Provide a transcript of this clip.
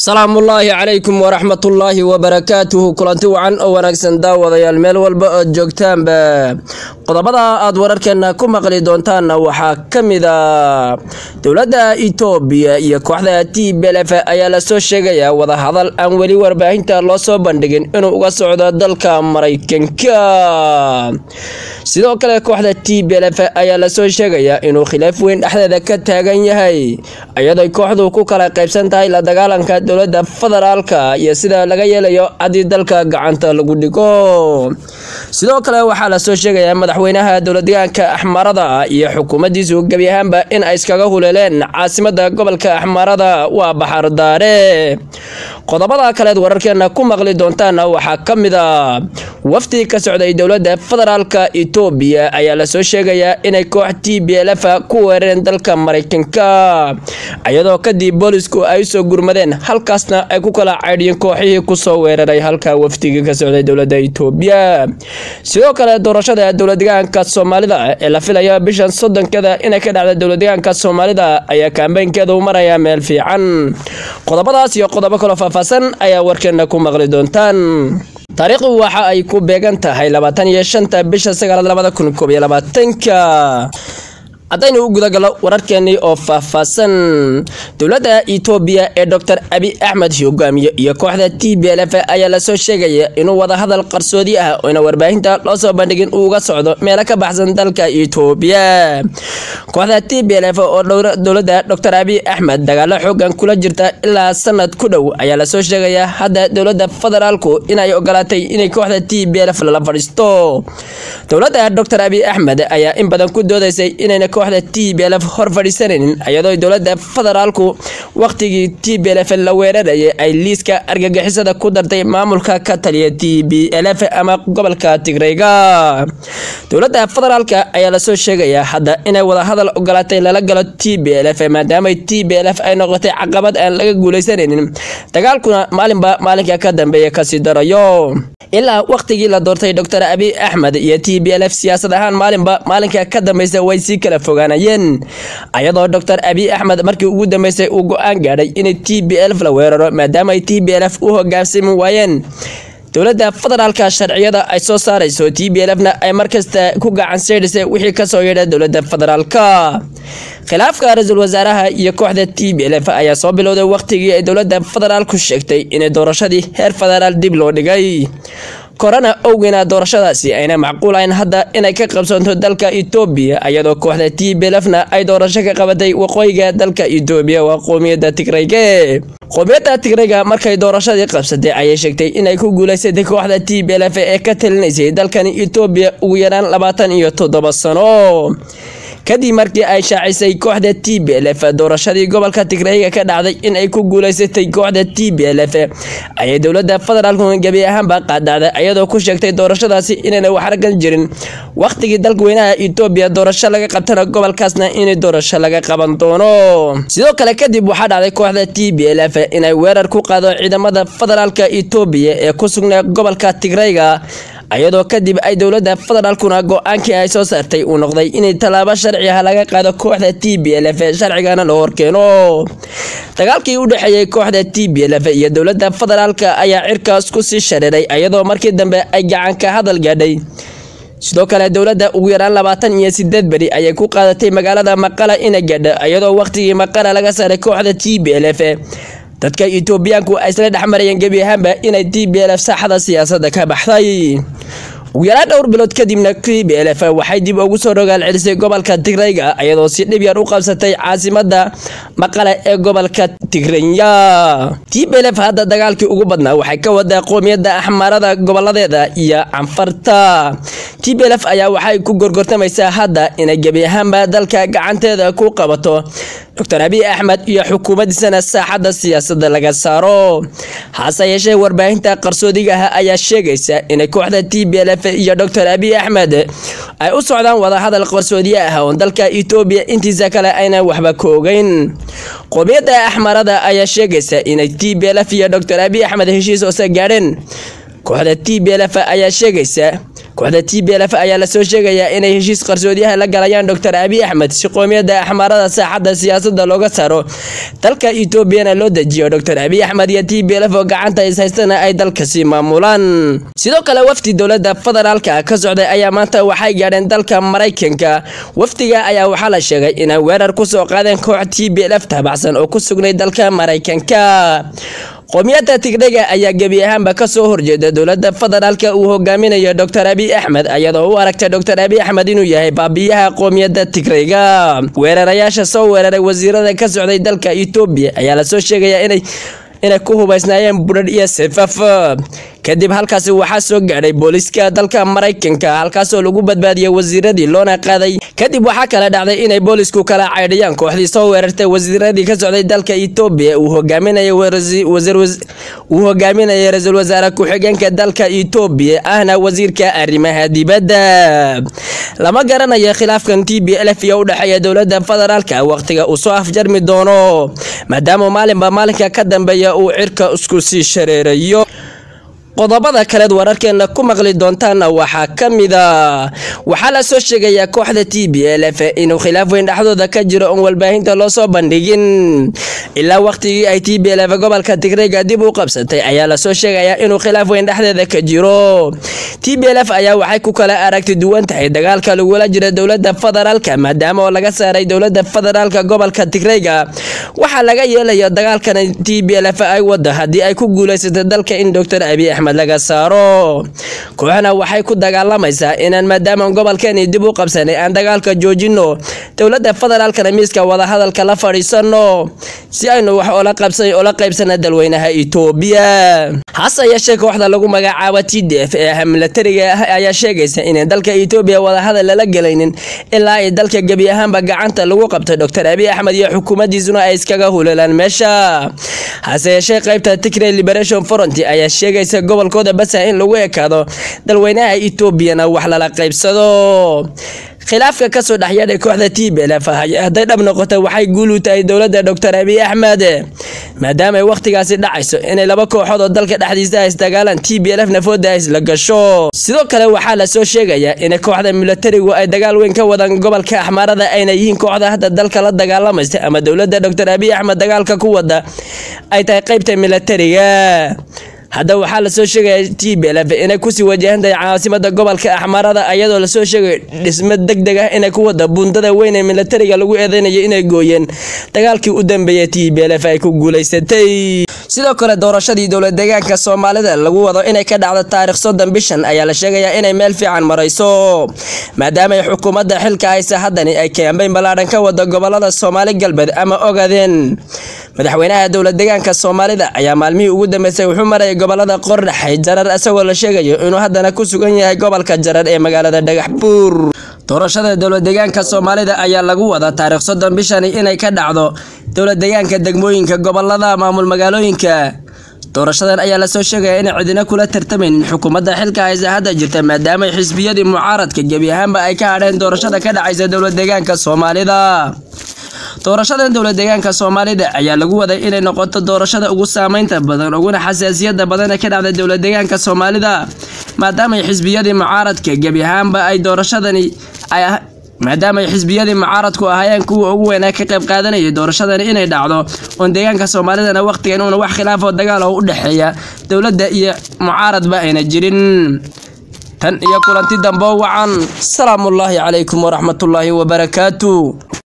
salaamullaahi calaykum waraxmatullaahi wabarakaatuhu kulanti wacan oo wanaagsan daawadayaal meel walba ood joogtaanba qodobada aad wararkeena ku maqli doontaanna waxaa ka mid a dowladda itoobiya iyo kooxda t belef ayaa lasoo sheegayaa wadahadal aan weli warbaahinta loo soo bandhigin inuu uga socdo dalka maraykanka sidoo kale kooxda t belef ayaa lasoo sheegayaa inuu khilaaf weyn dhexdeeda ka taagan yahay iyadoo kooxdu ku kala qaybsan tahay la dagaalanka dowladda federaalka iyo sida laga yeelayo haddii dalka gacanta lagu dhigo sidoo kale waxaa lasoo sheegayaa madaxweynaha dowladdeegaanka axmarada iyo xukuumaddiisu gebi ahaanba in ay iskaga huleeleen caasimada gobolka axmarada waa baxardaare qodobada kaleed wararkeena ku maqli doontaana waxaa ka mid a wafdi ka socday dowladda federaalka itoobiya ayaa lasoo sheegayaa inay koox t b lf ku weerareen dalka maraykanka iyadoo kadib boolisku ay usoo gurmadeen halkaasna ay ku kala caydhiyeen kooxihii kusoo weeraray halka wafdigii ka socday dowladda itoobiya sidoo kale doorashada dowladdeegaanka soomaalida ee la filayo bishan soddonkada inay ka dhacda dowladdeegaanka soomaalida ayaa kaambeynkeedu maraya meel fiican qodobadaas iyo qodobo kaloo faahfaahsan ayaa warkeena ku maqli doontaan taariikhdu waxa ay ku beegan tahay labaatan iyo shanta bisha sagaalaad labada kun koob iyo labaatanka haddaynu u gudagallo wararkeenii oo faahfaahsan dowladda itoobiya ee doctor abi axmed hogaamiye iyo kooxda t b lf ayaa lasoo sheegaya inuu wadahadal qarsoodi ah oyna warbaahinta loo soo bandhigin uu uga socdo meelo ka baxsan dalka itoobiya kooxda t b lf oo dowladda doctor abi axmed dagaalo xoogan kula jirta ilaa sanad ku dhow ayaa lasoo sheegayaa hadda dowladda federaalku inay ogolaatay inay kooxda t b lf lala fadhiisto dowladda doctor abi axmed ayaa in badan ku doodaysay inayna kooxda t b lf hor fadhiisanaynin iyadoo dowladda federaalku waqtigii t b lf la weerarayay ay liiska argagixisada ku dartay maamulka ka taliya t b lf ama gobolka tigreyga dowladda federaalka ayaa lasoo sheegayaa hadda inay wadahadal ogolaatay lala galo t b lf maadaama t b lf ay noqotay caqabad aan laga guuleysanaynin dagaalkuna maalinba maalinka ka dambeeya kasii darayo ilaa waqtigii la doortay doctor abi axmed iyo t b lf siyaasad ahaan maalinba maalinka ka dambeysa way sii kala fogaanayeen ayadoo doctor abi axmed markii ugu dambeysay uu go-aan gaadhay inay t b lf la weeraro maadaama ay t b lf u hogaansami waayeen dowladda federaalka sharciyada ay soo saarayso t b lfna ay markasta ku gacan seydhisay wixii kasoo yeedha dowladda federaalka khilaafka ra-iisul wasaaraha iyo kooxda t b lf ayaa soo bilowday waqtigii ay dowladda federaalku sheegtay inay doorashadii heer federaal dib loo dhigay korona owgeena doorashadaasi ayna macquulayn hadda inay ka qabsanto dalka itoobiya iyadoo kooxda t b lfna ay doorasho ka qabatay waqooyiga dalka itoobiya waa qoomiyadda tigrayge qoomiyadda tigrayga markay doorashadii qabsatay ayay sheegtay inay ku guuleysatay kooxda t b lf ee ka talinaysay dalkani itoobiya ugu yaraan labaatan iyo toddoba sano kadib markii ay shaacisay kooxda t b lf doorashadii gobolka tigrayga ka dhacday in ay ku guuleysatay kooxda t b lf ayay dowladda federaalku gebi ahaanba qaadacday iyadoo ku sheegtay doorashadaasi inayna waxragan jirin waqtigii dalkweynaha itoobiya doorasho laga qabtana gobolkaasna inay doorasho laga qaban doono sidoo kale kadib waxaa dhacday kooxda t b lf inay weerar ku qaado ciidamada federaalka itoobiya ee ku sugnaa gobolka tigrayga iyadoo kadib ay dowladda federaalkuna go-aankii ay soo saartay uu noqday inay tallaabo sharci ah laga qaado kooxda t b lf sharcigana loo horkeeno dagaalkii u dhexeeyey kooxda t b lf iyo dowladda federaalka ayaa cirkaas ku sii shareeray iyadoo markii dambe ay gacan ka hadal gaadhay sidoo kale dowladda ugu yaraan labaatan iyo sideed beri ayay ku qaadatay magaalada maqala ina gaadha iyadoo waqtigii maqala laga saaray kooxda t b lf dadka itoobiyaanku ay isla dhex marayeen gebi ahaanba inay t b lf saaxada siyaasadda ka baxday ugu yaraan dhowr bilood kadibna t b lf waxay dib ugu soo rogaal celisay gobolka tigrayga iyadoo si dhib yar u qabsatay caasimada maqale ee gobolka tigranya t b lf hadda dagaalkii ugu badnaa waxay ka wadaa qoomiyadda axmarada goboladeeda iyo canfarta t b lf ayaa waxay ku gorgortamaysaa hadda inay gebi ahaanba dalka gacanteeda ku qabato doctor abi axmed iyo xukuumaddiisana saaxadda siyaasadda laga saaro hase yeeshee warbaahinta qarsoodiga ah ayaa sheegaysa inay kooxda t b lf iyo doctor abi axmed ay u socdaan wadahadal qarsoodiye ah oon dalka itoobiya intiisa kale ayna waxba ka ogeyn qoomiyadda axmarada ayaa sheegaysa inay t b lf iyo doctor abi axmed heshiis hoose gaadheen kooxda t b lf ayaa sheegaysa kooxda t b lf ayaa lasoo sheegayaa inay heshiis qarsoodiyaha la galayaan doctor abiy axmed si qoomiyadda axmaarada saaxadda siyaasadda looga saaro dalka etoobiyana loo dejiyo doctor abiy axmed iyo t b lf oo gacanta is haystana ay dalkasi maamulaan sidoo kale wafdi dowladda federaalka ka socday ayaa maanta waxay gaadheen dalka maraykanka wafdiga ayaa waxaa la sheegay inay weerar kusoo qaadeen koox t b lf taabacsan oo ku sugnay dalka maraykanka qoomiyadda tigdhega ayaa gebi ahaanba kasoo horjeeda dowladda federaalka uu hogaaminayo doctor abiy axmed iyadoo u aragta doctor abiy axmed inuu yahay baabiyaha qoomiyadda tigrayga weerarayaasha soo weeraray wasiirada ka socday dalka etoobiya ayaa lasoo sheegayaa inay inay ku hubaysnaayeen budhadh iyo sefaf kadib halkaasi waxaa soo gaadhay booliiska dalka maraykanka halkaasoo lagu badbaadiyey wasiiradii loona qaaday kadib waxaa kala dhacday inay boolisku kala caydhiyaan kooxdii soo weerartay wasiiradii ka socday dalka etoobiya uu hogaaminayay uu hogaaminayay ra-iisul wasaare ku-xigeenka dalka etoobiya ahna wasiirka arrimaha dibadda lama garanayo khilaafkan t b lf iyo u dhexeeya dowladda federaalka waqtiga uu soo afjarmi doono maadaama maalinba maalinka ka dambeeya uu cirka isku sii shareerayo qodobada kaleed wararkeena ku maqli doontaana waxaa ka mid a waxaa la soo sheegayaa kooxda t b l f inuu khilaaf weyn dhexdooda ka jiro oon walbaahinta loo soo bandhigin ilaa waqtigii ay t b l f gobolka tigreyga dib u qabsatay ayaa lasoo sheegayaa inuu khilaaf weyn dhexdeeda ka jiro t b l f ayaa waxay ku kala aragti duwan tahay dagaalka lagula jira dowladda federaalka maadaama oo laga saaray dowladda federaalka gobolka tigreyga waxaa laga yeelayo dagaalkan t b l f ay wada haddii ay ku guuleysatay dalka in doctor abiy axmed laga saaro kooxna waxay ku dagaalamaysaa inaan maadaama gobolkeeni dib u qabsanay aan dagaalka joojino dowladda federaalkana miiska wadahadalka la fadhiisano si aynu wax ola qabsan ola qaybsana dalweynaha etoobiya hase yeeshee kooxda lagu magacaabo t d f ee milatariga ah ayaa sheegaysa inaan dalka etoobiya wadahadal lala gelaynin ilaa ay dalka gebi ahaanba gacanta lagu qabtay doctor abiy axmed iyo xukuumaddiisuna ay iskaga huleelaan meesha hase yeeshee qaybta tigray liberation front ayaa sheegaysa gobolkooda basa in lagu ekaado dalweynaha etoobiyana wax lala qaybsado khilaafka kasoo dhexyeedhay kooxda t b lf hadday dhab noqota waxay guul u tahay dowladda doctor abiy axmed maadaama ay wakhtigaasi dhacayso inay laba kooxood oo dalka dhexdiisa isdagaalaan t b lf nafooda isla gasho sidoo kale waxaa lasoo sheegayaa in kooxda milatarigu ay dagaal weyn ka wadaan gobolka axmaarada ayna yihiin kooxda hadda dalka la dagaalamaysa ama dowladda doctor abiy axmed dagaalka ku wada ay tahay qaybta milatariga hadda waxaa lasoo sheegaya t b lf inay kusii wajahantahay caasimada gobolka axmaarada ayadoo lasoo sheegayo dhismo deg deg ah inay ku wada buundada weyn ee milatariga lagu eedeynayo inay gooyeen dagaalkii u dambeeyay t b lf ay ku guuleysatay sidoo kale doorashadii dowlad deegaanka soomaalida lagu wado inay ka dhacdo taarikh soddon bishan ayaa la sheegayaa inay meel fiican marayso maadaama ay xukuumadda xilka haysa haddani ay kaambeyn ballaadhan ka wada gobolada soomaali galbeed ama ogaadeen madaxweynaha dowlad deegaanka soomaalida ayaa maalmihii ugu dambeysay wuxuu marayay gobolada qordhaxay jarar isagoo la sheegayo inuu haddana ku sugan yahay gobolka jarar ee magaalada dhagaxbuur doorashada dowlad deegaanka soomaalida ayaa lagu wadaa taarikh soddon bishani inay ka dhacdo dowlad deegaanka degmooyinka gobolada maamul magaalooyinka doorashadan ayaa lasoo sheegaya inay cidina kula tartamaynin xukuumadda xilka haysa hadda jirta maadaama xisbiyadii mucaaradka gebi ahaanba ay ka hadheen doorashada ka dhacaysa dowlad deegaanka soomaalida doorashadan dowlad deegaanka soomaalida ayaa lagu waday inay noqoto doorashada ugu saameynta badan uguna xasaasiyada badan ee ka dhacda dowlad deegaanka soomaalida maadaama xisbiyadii mucaaradka gebi ahaanba ay doorashadani ay maadaama ay xisbiyadii mucaaradku ahaayeen kuwa ugu weynaa ka qayb qaadanayay doorashadani inay dhacdo oon deegaanka soomaalidana wakhtigan uuna wax khilaaf oo dagaal oo u dhexeeya dowladda iyo mucaaradba ayna jirin tan iyo kulanti dambo wacan salaamullaahi calaykum waraxmatullaahi wabarakaatu